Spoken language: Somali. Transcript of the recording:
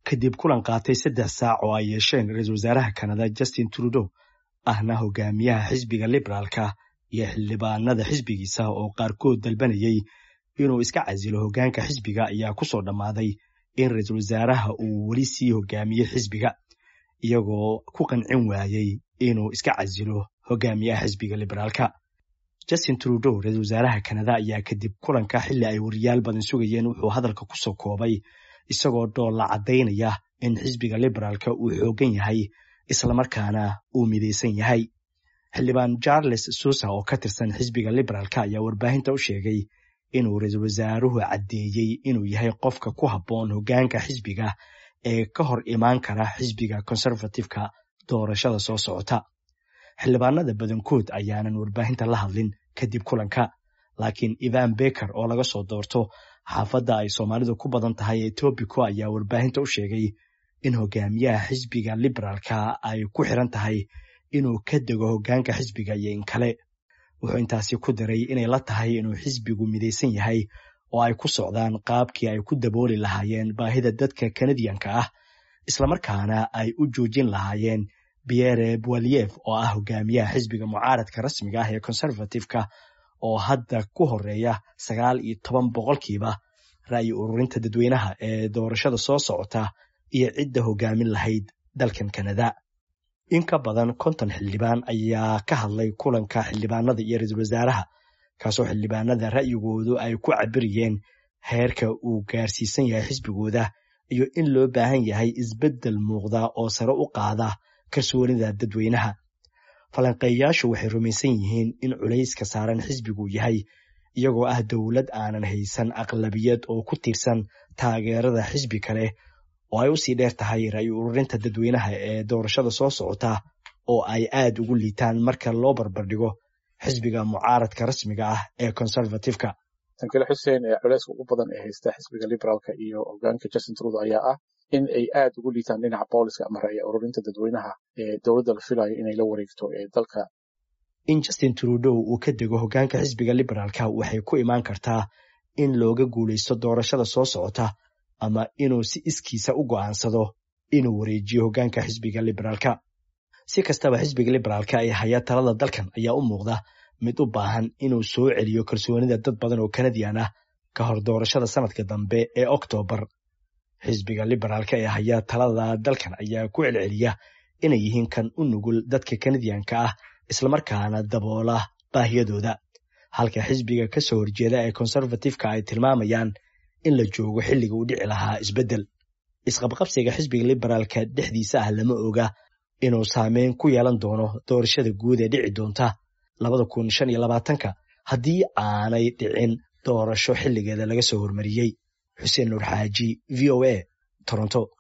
kadib kulan qaatay saddex saac oo ay yeesheen ra-iisul wasaaraha kanada justin trudeau ahna hogaamiyaha xisbiga liberaalka iyo xildhibaanada xisbigiisa oo qaarkood dalbanayay inuu iska casilo hoggaanka xisbiga ayaa ku soo dhammaaday in ra-iisul wasaaraha uu weli sii hogaamiyey xisbiga iyagoo ku qancin waayey inuu iska casilo hogaamiyaha xisbiga liberaalka justin trudeau ra-iisul wasaaraha kanada ayaa kadib kulanka xilli ay wariyaal badan sugayeen wuxuu hadalka ku soo koobay isagoo dhoolla caddaynaya in xisbiga liberaalka uu xoogan yahay islamarkaana uu midaysan yahay xildhibaan charles susa oo ka tirsan xisbiga liberaalka ayaa warbaahinta u sheegay inuu ra-iisul wasaaruhu caddeeyey inuu yahay qofka ku habboon hoggaanka xisbiga ee ka hor imaan kara xisbiga conservativeka doorashada soo socota xildhibaanada badankood ayaanan warbaahinta la hadlin kadib kulanka laakiin ivan beker oo laga soo doorto xaafadda ay soomaalidu ku badan tahay ee tobico ayaa warbaahinta u sheegay in hogaamiyaha xisbiga liberaalka ay ku xiran tahay inuu ka dego hoggaanka xisbiga iyo in kale wuxuu intaasi ku daray inay la tahay inuu xisbigu midaysan yahay oo ay ku socdaan qaabkii ay ku dabooli lahaayeen baahida dadka kanadiyanka ah islamarkaana ay u joojin lahaayeen pierre boaliev oo ah hogaamiyaha xisbiga mucaaradka rasmiga ah ee conservativeka oo hadda ku horeeya sagaal iyo toban boqolkiiba ra'yi ururinta dadweynaha ee doorashada soo socota iyo cidda hogaamin lahayd dalkan kanada in ka badan konton xildhibaan ayaa ka hadlay kulanka xildhibaanada iyo ra-iisul wasaaraha kaasoo xildhibaanada ra'yigoodu ay ku cabiriyeen heerka uu gaarsiisan yahay xisbigooda iyo in loo baahan yahay isbeddel muuqda oo sare u qaada kalsoonida dadweynaha falanqeeyayaashu waxay rumaysan yihiin in culayska saaran xisbigu yahay iyagoo ah dowlad aanan haysan aqlabiyad oo ku tiirsan taageerada xisbi kale oo ay usii dheer tahay ra'yi ururinta dadweynaha ee doorashada soo socota oo ay aad ugu liitaan marka loo barbardhigo xisbiga mucaaradka rasmiga ah ee conservativeka tankile xuseen ee culeyska ugu badan ee haysta xisbiga liberaalka iyo hogaanka justin trudeau ayaa ah in ay aad ugu liitaan dhinaca booliska ama ra'yi ururinta dadweynaha ee dowladda la filayo inay la wareegto ee dalka in justin trudeau uu ka dego hoggaanka xisbiga liberaalka waxay ku imaan kartaa in looga guulaysto doorashada soo socota ama inuu si iskiisa u go'aansado inuu wareejiyo hoggaanka xisbiga liberaalka si kastaba xisbiga liberaalka ee haya talada dalkan ayaa u muuqda mid u baahan inuu soo celiyo kalsoonida dad badan oo kanadiyan ah ka hor doorashada sanadka dambe ee oktoobar xisbiga liberaalka ee haya talada dalkan ayaa ku celceliya inay yihiin kan u nugul dadka kanadiyanka ah islamarkaana daboola baahiyadooda halka xisbiga ka soo horjeeda ee conservativeka ay tilmaamayaan in la joogo xilliga uu dhici lahaa isbeddel isqabqabsiga xisbiga liberaalka dhexdiisa ah lama oga inuu saameyn ku yeelan doono doorashada guud ee dhici doonta labada kun shan iyo labaatanka haddii aanay dhicin doorasho xilligeeda laga soo hormariyey xuseen nuur xaaji v o a toronto